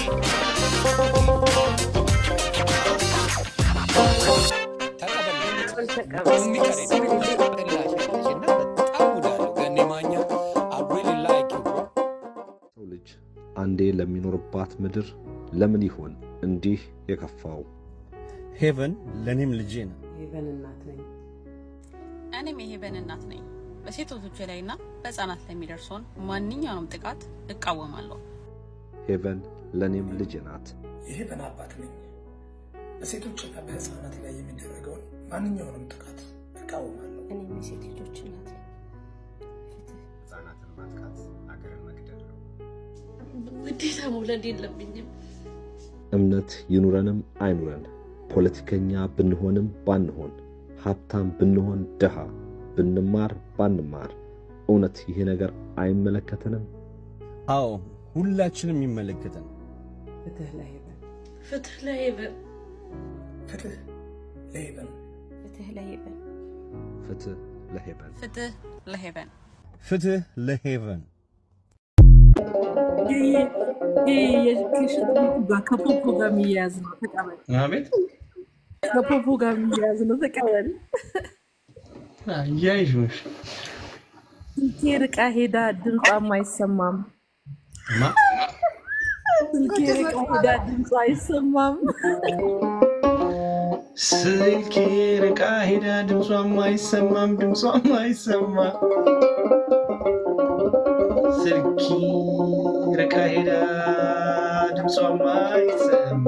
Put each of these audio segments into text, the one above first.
ሰው ልጅ አንዴ ለሚኖርባት ምድር ለምን ይሆን እንዲህ የከፋው? ሄቨን ለእኔም ልጄ ነው። ሄቨን እናት ነኝ። እኔም የሄቨን እናት ነኝ። በሴቶች ላይና በህፃናት ላይ የሚደርሰውን ማንኛውንም ጥቃት እቃወማለሁ። ሄቨን ለእኔም ልጄ ናት። የሄቨን አባት ነኝ። በሴቶችና በህፃናት ላይ የሚደረገውን ማንኛውንም ጥቃት እቃወማለሁ። እኔም የሴት ልጆች እናት ነኝ። ህጻናትን ማጥቃት ሀገርን መግደል ነው። ግዴታ መውለድ የለብኝም። እምነት ይኑረንም አይኑረን፣ ፖለቲከኛ ብንሆንም ባንሆን፣ ሀብታም ብንሆን ድሃ፣ ብንማር ባንማር፣ እውነት ይሄ ነገር አይመለከተንም? አዎ ሁላችንም ይመለከተን። ፍትህ ለሄቨን፣ ፍትህ ለሄቨን፣ ፍትህ ለሄቨን፣ ፍትህ ለሄቨን፣ ፍትህ ለሄቨን። ፍትህ ለሄቨን። ፍትህ ለሄቨን። ከፖፖ ጋር የሚያያዝ ነው። ተቀበል። አቤት ከፖፖ ጋር የሚያያዝ ነው። ተቀበል። እያይሽ ስልኬ ርቃ ሄዳ ድምጿም አይሰማም። ማ ስልኬ ርቃ ሄዳ ድምጿ አይሰማም። ስልኬ ርቃ ሄዳ ድምጿም አይሰማም ድምጿም አይሰማ ስልኪ ርቃ ሄዳ ድምጿም አይሰማ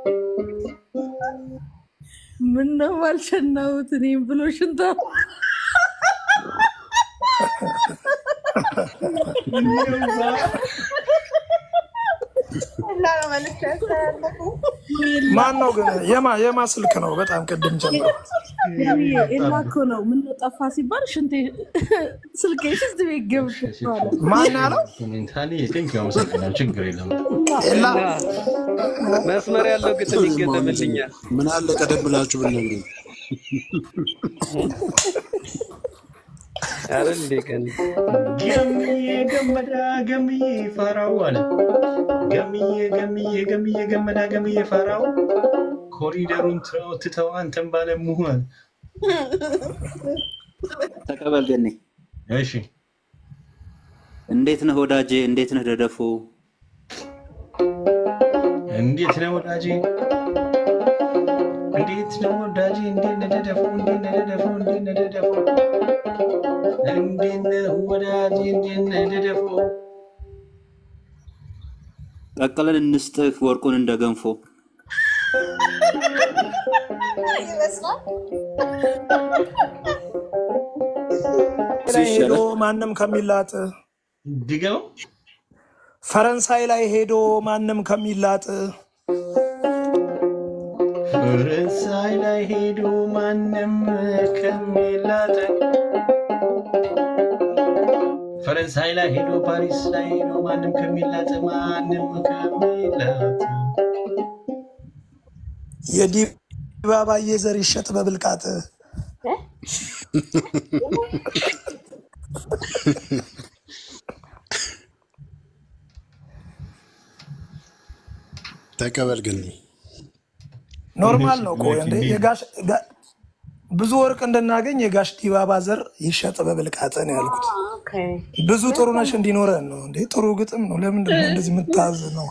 ምን ነው አልሸናሁት እኔም ብሎ ሽንታ ማን ነው ግን? የማ የማ ስልክ ነው? በጣም ቅድም ጀምሮ ኤላ እኮ ነው። ምን ነው ጠፋ ሲባል ሽንቴ ስልኬ ሽንት ቤት ገብቷል። ማን ያለው? ሜንታሊ ቴንክ አመሰግናለሁ። ችግር የለም። ኤላ መስመር ያለው ግጥም ይገጠምልኛል። ምን አለ ቀደም ብላችሁ ብትነግሩኝ። አረ እንዴ ቀን ገምዬ ገመዳ ገምዬ ፈራው አለ ገምዬ ገምዬ ገምዬ ገመዳ ገምዬ ፈራው ኮሪደሩን ትተው ትተው አንተን ባለሙኋል ተቀበል ገኔ። እሺ እንዴት ነህ ወዳጄ? እንዴት ነህ ደደፎ? እንዴት ነው ወዳጄ? እንዴት ነው ወዳጄ? እንዴት ነህ ደደፎ? እንዴት ነህ ደደፎ? እንዴት ነህ ደደፎ? እንዴት ነህ ወዳጄ? እንዴት ነህ ደደፎ? ቀቅለን እንስጥህ ወርቁን እንደ ገንፎ። ላይ ሄዶ ማንም ከሚላጥ ድገው ፈረንሳይ ላይ ሄዶ ማንም ከሚላጥ ፈረንሳይ ላይ ሄዶ ማንም ከሚላጥ ፈረንሳይ ላይ ሄዶ ፓሪስ ላይ ሄዶ ማንም ከሚላጥ ማንም ከሚላጥ የዲባባዬ ዘር ይሸጥ በብልቃጥ ተቀበል ግን ኖርማል ነው እኮ እንዴ የጋሽ ጋ- ብዙ ወርቅ እንድናገኝ የጋሽ ዲባባ ዘር ይሸጥ በብልቃጥ ነው ያልኩት። ብዙ ጥሩነሽ እንዲኖረን ነው እንዴ። ጥሩ ግጥም ነው። ለምንድን ነው እንደዚህ የምታዝ ነው?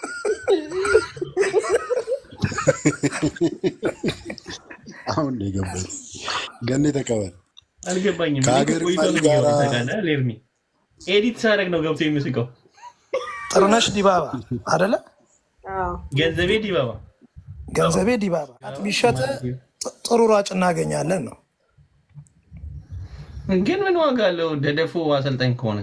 አሁን ነው የገባኝ። ገኔ ተቀበል። አልገባኝም። ከሀገር ቆይቶ መሪ ነው ጋራ የሚገባው ታውቃለህ፣ ኤርሚ ኤዲት ሳደርግ ነው ገብቶ የሚስቀው። ጥሩነሽ ዲባባ አደለ? ገንዘቤ ዲባባ ገንዘቤ ዲባባ ቢሸጥ ጥሩ ሯጭ እናገኛለን ነው። ግን ምን ዋጋ አለው? ደደፎ አሰልጣኝ ከሆነ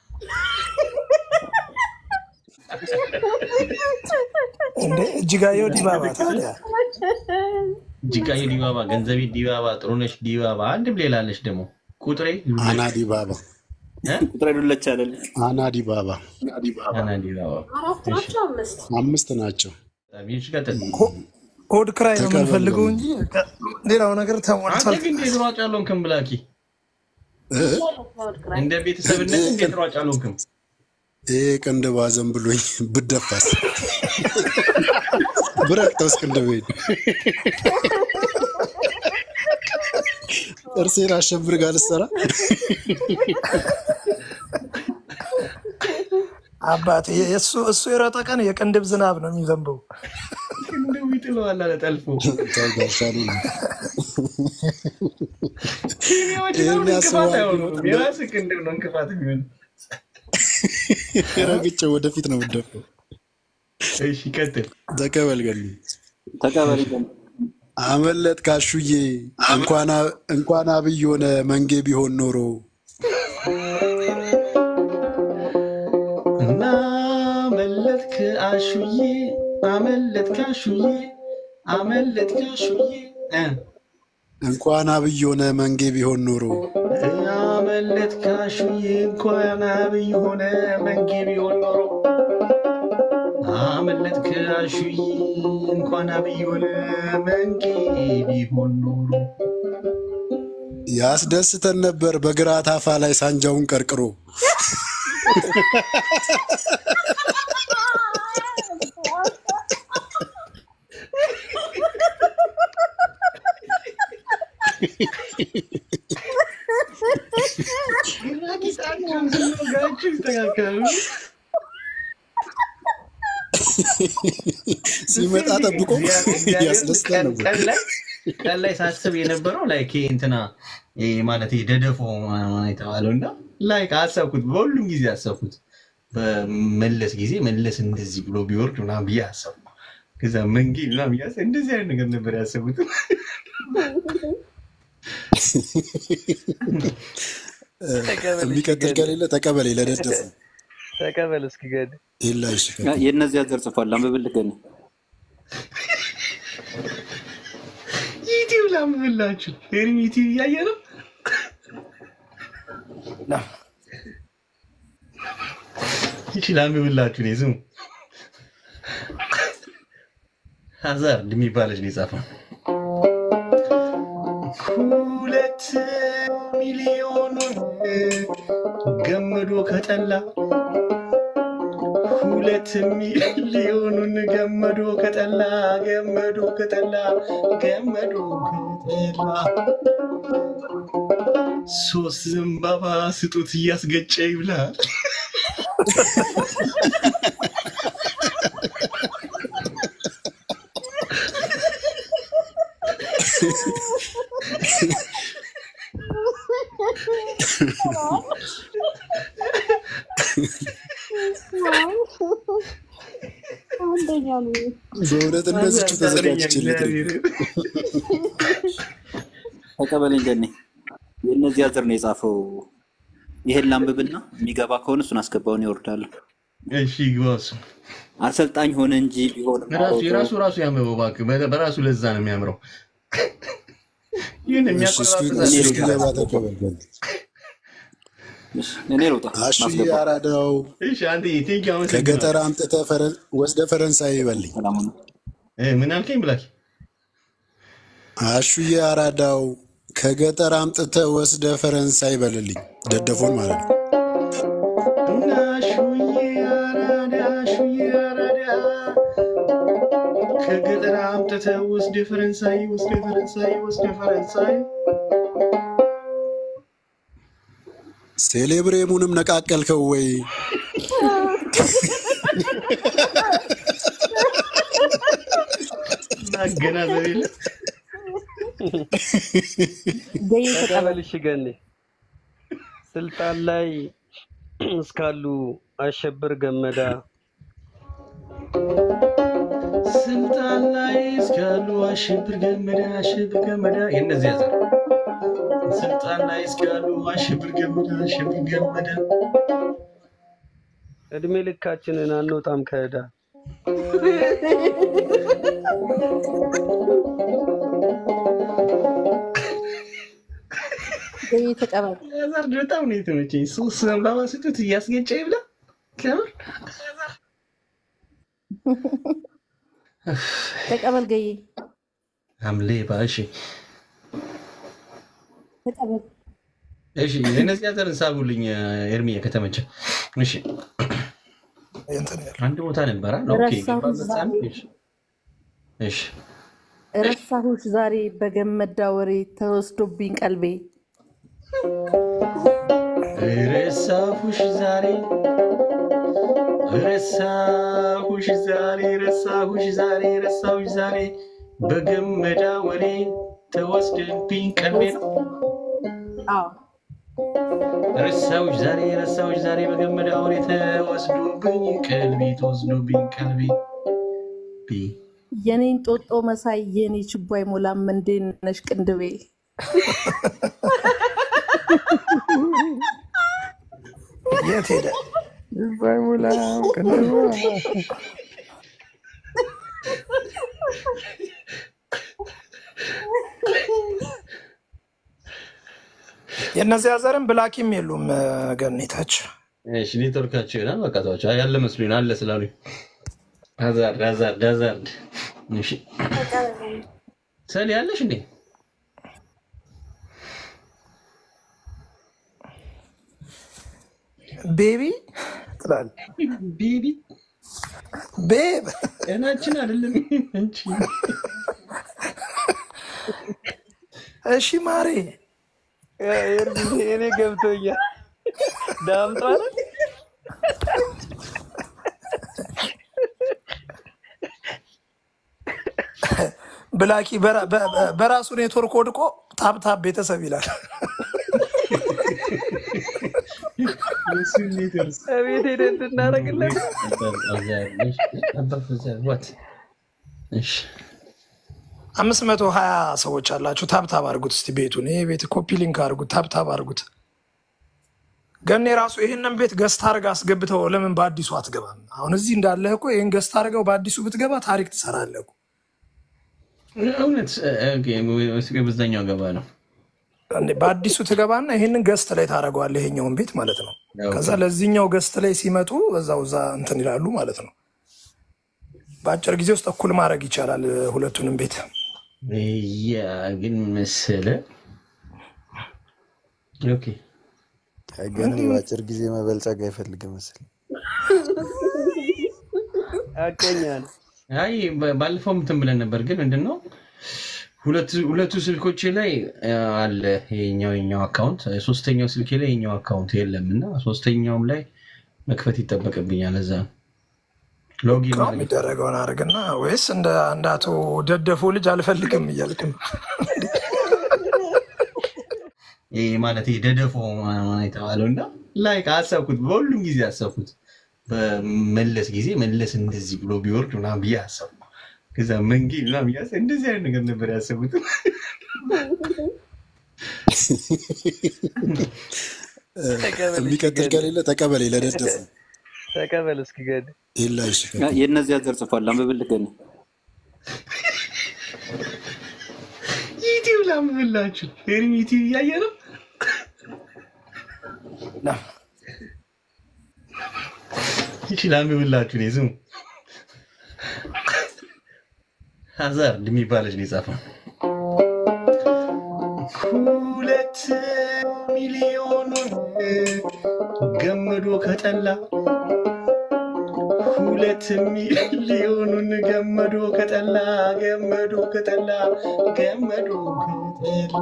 እንዴ እጅጋየሁ ዲባባ ታዲያ ጅጋዬ ዲባባ፣ ገንዘቤ ዲባባ፣ ጥሩነሽ ዲባባ፣ አንድም ሌላ አለች ደግሞ ቁጥሬ አና ዲባባ ቁጥሬ ዱለች አይደል? አና ዲባባ አና ዲባባ አራት ናቸው አምስት አምስት ናቸው። ይሽቀጥል ሆድ ክራይ ነው ተቀበል የምንፈልገው ነው። እንጂ ሌላው ነገር አንተ ተሟልቷል። ግን እንዴት ሯጭ አልሆንክም ብላኪ? እንደ ቤተሰብነት እንዴት ሯጭ አልሆንክም? ይሄ ቅንድብ አዘን ብሎኝ ብደፋስ ብረቅጠውስ ቅንድቤን ጥርሴን አሸብር ጋር ልሰራ አባት እሱ እሱ የሮጠ ቀን የቅንድብ ዝናብ ነው የሚዘንበው። ቅንድቡ ይጥለዋል አለ ጠልፎ። ጋሻሉ ኬንያዎች ይሄን ለምን ያስበዋል እንቅፋት አይሆኑም? ቢሮጥ የራስህ ቅንድብ ነው እንቅፋት የሚሆን። ረግጬ ወደፊት ነው የምደፋው። እሺ ቀጥል። ተቀበል ገሉ ተቀበል አመለጥ ካሹዬ እንኳን አ- እንኳን አብይ ሆነ መንጌ ቢሆን ኖሮ እና አመለጥክ አሹዬ አመለጥክ አሹዬ አመለጥክ አሹዬ እ እንኳን አብይ ሆነ መንጌ ቢሆን ኖሮ አመለጥክ አሹዬ እንኳን አብይ ሆነ መንጌ ቢሆን ኖሮ አመለጥክ አሹዬ እንኳን አብይ ሆነ መንጌ ቢሆን ኖሮ ያስደስተን ነበር በግራ ታፋ ላይ ሳንጃውን ቀርቅሮ ራቂታቸውን ስንወጋቸው ይስተካከላሉ። ሲመጣ ጠብቆ እግዚአብሔር ያስደስተን ቀን ነበር። ቀን ላይ ቀን ላይ ሳስብ የነበረው ላይ እንትና ይሄ ማለት ይሄ ደደፎ ምናምን የተባለው እና ላይ አሰብኩት፣ በሁሉም ጊዜ አሰብኩት። በመለስ ጊዜ መለስ እንደዚህ ብሎ ቢወርድ ምናምን ብዬ አሰብኩ። ከዛ መንጌ ምናምን እያሰ እንደዚህ አይነት ነገር ነበር ያሰቡት። የሚቀጥል ከሌለ ተቀበሌ ለደደፉ ተቀበል እስኪ ገድ የላሽ የእነዚያ ዘር ጽፏል። አንብብልህ ገኒ ዩቲዩብ ላምብላችሁ ፌርም ዩቲዩብ እያየ ነው። ይቺ ላምብላችሁ ነው ስሙ ሀዛርድ የሚባለች ነው የጻፈው። ሁለት ሚሊዮኑን ገመዶ ከጠላ ሁለት ሚሊዮኑን ገመዶ ከጠላ ገመዶ ከጠላ ገመዶ ከጠላ ሶስት ዘንባባ ስጡት እያስገጨ ይብላል። አንደኛ ነው። በእውነት እነዚቹ ተዘጋጅችለት ተቀበለኝ ገኒ የእነዚያ ዘር ነው የጻፈው። ይሄን ላንብብና የሚገባ ከሆነ እሱን አስገባውን ይወርዳል። እሺ ግባሱ አሰልጣኝ ሆነ እንጂ ቢሆን ራሱ የራሱ ራሱ ያምረው እባክህ፣ በ- በራሱ ለዛ ነው የሚያምረው። ይህን እሱ እስኪገባ ተቀበል ገሉ እኔ ልውጣ አሹ ማስገባ አራዳው እሺ አንተ ቴንኪ ከገጠር አምጥተህ ፈረን- ወስደህ ፈረንሳይ ይበልኝ። ምን አልከኝ ብላክ አሹዬ አራዳው ከገጠር አምጥተህ ወስደህ ፈረንሳይ ይበልልኝ። ደደፎን ማለት ነው። እና ሹዬ አራዳ ሹዬ አራዳ ከገጠር አምጥተህ ወስደ ፈረንሳይ ወስደ ፈረንሳይ ወስደ ፈረንሳይ ሴሌብሬሙንም ነቃቀልከው ወይ? ማገናዘብ የለ ተቀበል እሺ ገኒ ስልጣን ላይ እስካሉ አሸብር ገመዳ ስልጣን ላይ እስካሉ አሸብር ገመዳ አሸብር ገመዳ የእነዚያ ዘር ስልጣን ላይ እስካሉ አሸብር ገመዳ አሸብር ገመዳ እድሜ ልካችንን አንወጣም ከዕዳ ገቢ ተቀበል። ዛር በጣም ነው የተመቸኝ። ሶስት ዘንባባ ስጡት እያስገጨ ይብላ ከምር ተቀበል ገዬ ሐምሌ ባሺ ተቀበል። እሺ የእነዚያ ዘርን ሳቡልኝ ኤርሚያ ከተመቸ እሺ እንትን ያለው አንድ ቦታ ነበረ። ኦኬ ረሳሁት ገባበት ዛሬ ሳምንት። እሺ እሺ ረሳሁሽ ዛሬ በገመዳ ወሬ ተወስዶብኝ ቀልቤ ረሳሁሽ ዛሬ ረሳሁሽ ዛሬ ረሳሁሽ ዛሬ ረሳሁሽ ዛሬ በገመዳ ወሬ ተወስድብኝ ቀልቤ ነው። አዎ ረሳሁሽ ዛሬ ረሳሁሽ ዛሬ በገመዳ ወሬ ተወስዶብኝ ቀልቤ ተወስዶብኝ ቀልቤ ቢ የኔን ጦጦ መሳይ የኔ ችቦ አይሞላም እንዴት ነሽ ቅንድቤ የት ሄደ? ባይሞላም ቅንድቧ የእነዚያ ዘርም ብላኪም የሉም ገኔታች እሺ ኔትወርካቸው ይሆናል። በቃ ተዋቸው። አይ ያለ መስሎኝ ነው፣ አለ ስላሉኝ ሀዛርድ ሀዛርድ ሀዛርድ። እሺ ሰል ያለሽ እንዴ? ቤቢ ትላል ቤቢ ቤብ ጤናችን አይደለም እንጂ እሺ ማሬ እኔ ገብቶኛል። ዳምጧል ብላኪ በራ- በ- በ- በራሱ ኔትወርክ ወድቆ ታብታብ ቤተሰብ ይላል። ቤት ሄደን እንድናደርግለት አምስት መቶ ሀያ ሰዎች አላችሁ። ታብታብ አድርጉት እስቲ ቤቱን። ይሄ ቤት ኮፒ ሊንክ አድርጉት፣ ታብታብ አድርጉት። ገኔ ራሱ ይህንን ቤት ገዝታ አድርጋ አስገብተው ለምን በአዲሱ አትገባም? አሁን እዚህ እንዳለህ እኮ ይህን ገዝታ አድርገው በአዲሱ ብትገባ ታሪክ ትሰራለህ እኮ። እውነት በዛኛው ገባ ነው። እንዴ፣ በአዲሱ ትገባና ይህንን ገስት ላይ ታደርገዋለህ፣ ይሄኛውን ቤት ማለት ነው። ከዛ ለዚህኛው ገስት ላይ ሲመጡ በዛው እዛ እንትን ይላሉ ማለት ነው። በአጭር ጊዜ ውስጥ እኩል ማድረግ ይቻላል ሁለቱንም ቤት። ያ ግን መሰለ ኦኬ ግን በአጭር ጊዜ መበልጸግ አይፈልግም መሰለኝ። አቀኛል አይ በ- ባለፈው እንትን ብለን ነበር፣ ግን ምንድን ነው ሁለቱ- ሁለቱ ስልኮቼ ላይ አ, አለ የኛው የኛው አካውንት፣ ሶስተኛው ስልኬ ላይ የኛው አካውንት የለም እና ሶስተኛውም ላይ መክፈት ይጠበቅብኛል። እዛ ነው ሎጊን ነው የሚደረገውን አድርግና፣ ወይስ እንደ አንድ አቶ ደደፎ ልጅ አልፈልግም እያልክ ነው? ይሄ ማለት ይሄ ደደፎ ምናምን የተባለው እና ላይክ አሰብኩት፣ በሁሉም ጊዜ አሰብኩት። በመለስ ጊዜ መለስ እንደዚህ ብሎ ቢወርድ ምናምን ብዬ አሰብኩ። ከዛ መንጌ ምናምን እያሰ እንደዚህ አይነት ነገር ነበር ያሰቡት። የሚቀጥል ከሌለ ተቀበሌ ለደደፉ ተቀበል እስኪ ገድ የላሽ የእነዚያ ዘር ጽፏል። አንብብልህ ገኒ ዩቲዩብ ላምብላችሁ ፌሪም ዩቲዩብ እያየ ነው። ይቺ ላምብላችሁ ነው ስሙ ሀዛርድ የሚባለች ነው የጻፈው። ሁለት ሚሊዮኑን ገመዶ ከጠላ ሁለት ሚሊዮኑን ገመዶ ከጠላ ገመዶ ከጠላ ገመዶ ከጠላ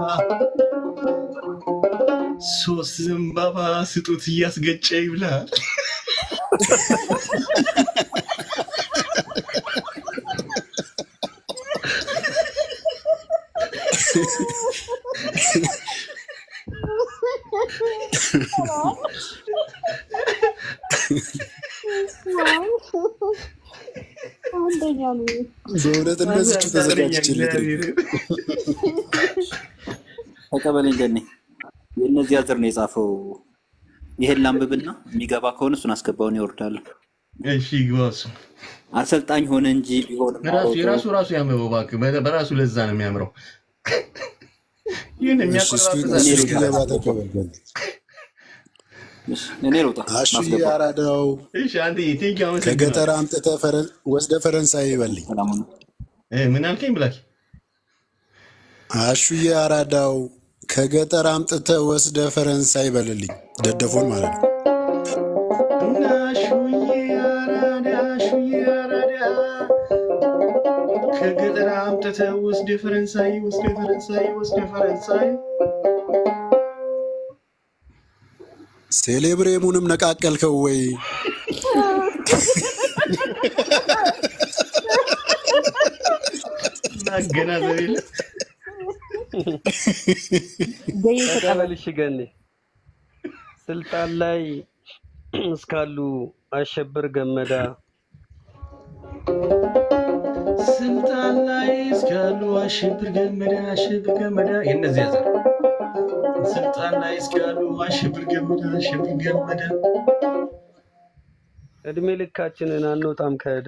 ሶስት ዘንባባ ስጡት እያስገጨ ይብላል። በእውነት እንደዚች ተዘጋጅችለት ተቀበለኝ ገኒ የእነዚያ ዘር ነው የጻፈው። ይሄን ላንብብና የሚገባ ከሆነ እሱን አስገባውን ይወርዳል። እሺ ግባሱ አሰልጣኝ ሆነ እንጂ ቢሆን ራሱ የራሱ ራሱ ያምበው እባክህ፣ በ- በራሱ ለዛ ነው የሚያምረው። ይህን እስኪገባ ተቀበል ገኒ። እኔ ልውጣ አሹ ማስገባ አራዳው እሺ አንተ ቴንኪ ከገጠር አምጥተህ ፈረን- ወስደህ ፈረንሳይ ይበልኝ። ምን አልከኝ ብላክ አሹዬ አራዳው ከገጠር አምጥተህ ወስደህ ፈረንሳይ ይበልልኝ። ደደፎን ማለት ነው። እና ሹዬ ከገጠር አምጥተህ ወስደ ፈረንሳይ ወስደ ፈረንሳይ ወስደ ፈረንሳይ ሴሌብሬሙንም ነቃቀልከው ወይ? ማገናዘብ የለ ተቀበልሽ ገኔ ስልጣን ላይ እስካሉ አሸብር ገመዳ ስልጣን ላይ እስካሉ አሸብር ገመዳ አሸብር ገመዳ የእነዚያ ዘር ስልጣን ላይ እስካሉ አሸብር ገመዳ አሸብር ገመዳ እድሜ ልካችንን አንወጣም ከዕዳ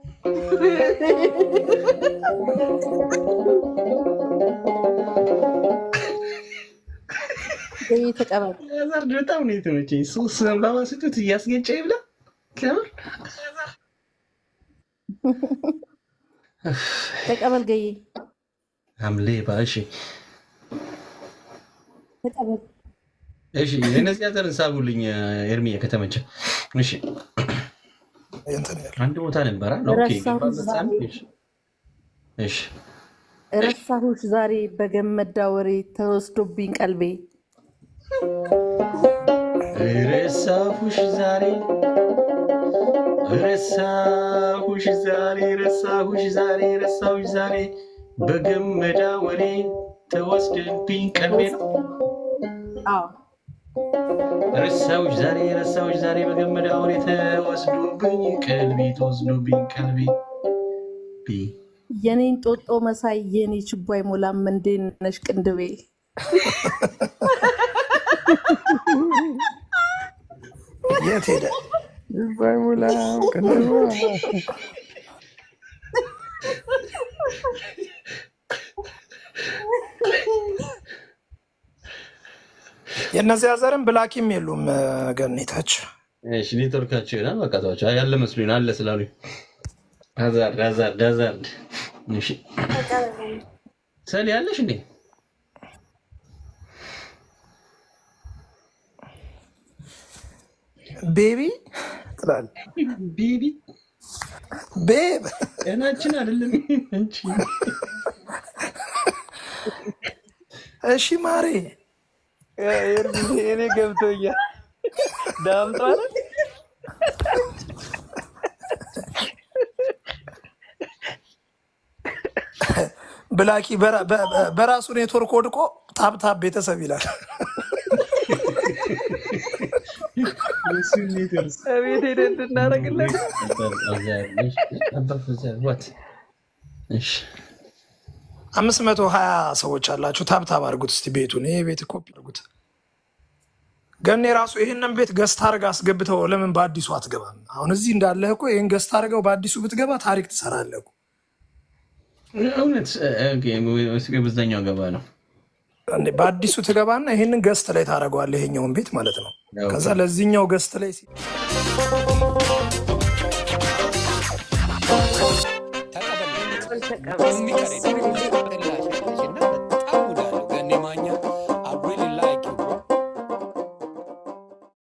ተቀበል። ዘር በጣም ነው የተመቸኝ። ሶስት ዘንባባ ስጡት እያስገጨ ይብላ ከምር ተቀበል ገዬ ሐምሌ ባሺ ተቀበል። እሺ የነዚያ ዘር ሳቡልኝ ኤርሚያ ከተመቸ። እሺ አንድ ቦታ ነበረ። ኦኬ ረሳሁት ገባበት ዛሬ። ሳምንት። እሺ እሺ ረሳሁሽ ዛሬ በገመዳ ወሬ ተወስዶብኝ ቀልቤ ረሳሁሽ ዛሬ ረሳሁሽ ዛሬ ረሳሁሽ ዛሬ ረሳሁሽ ዛሬ በገመዳ ወሬ ተወስደብኝ ቀልቤ ነው። አዎ ረሳሁሽ ዛሬ ረሳሁሽ ዛሬ በገመዳ ወሬ ተወስዶብኝ ቀልቤ ተወስዶብኝ ቀልቤ ቢ የኔን ጦጦ መሳይ የኔ ችቦ አይሞላም እንዴት ነሽ ቅንድቤ የት ሄደ? ባይሞላም ቅንድቧ የእነዚያ ዘርም ብላኪም የሉም ገኔታች እሺ ኔትወርካቸው ይሆናል። በቃ ተዋቸው። ያለ መስሎኝ አለ ስላሉኝ ሀዛርድ ሀዛርድ ሀዛርድ። እሺ ሰሊ ያለሽ እንዴ? ቤቢ ትላለህ። ቤቢ ቤብ ጤናችን አይደለም እንጂ እሺ ማሬ እኔ ገብቶኛል። ዳምጧ አይደል? ብላኪ በራ- በ- በ- በራሱ ኔትወርክ ወድቆ ታብታብ ቤተሰብ ይላል። እቤት ሄደን እንድናደርግለት አምስት መቶ ሀያ ሰዎች አላችሁ። ታብታብ አድርጉት እስቲ ቤቱን። ይሄ ቤት ኮፒ አድርጉት። ገኔ ራሱ ይህንን ቤት ገዝታ አድርጋ አስገብተው ለምን በአዲሱ አትገባም? አሁን እዚህ እንዳለህ እኮ ይህን ገዝታ አድርገው በአዲሱ ብትገባ ታሪክ ትሰራለህ እኮ። እውነት በዛኛው ገባ ነው። እንዴ በአዲሱ ትገባና ይህንን ገስት ላይ ታደርገዋለህ፣ ይሄኛውን ቤት ማለት ነው። ከዛ ለዚህኛው ገስት ላይ ሲ- ተቀበል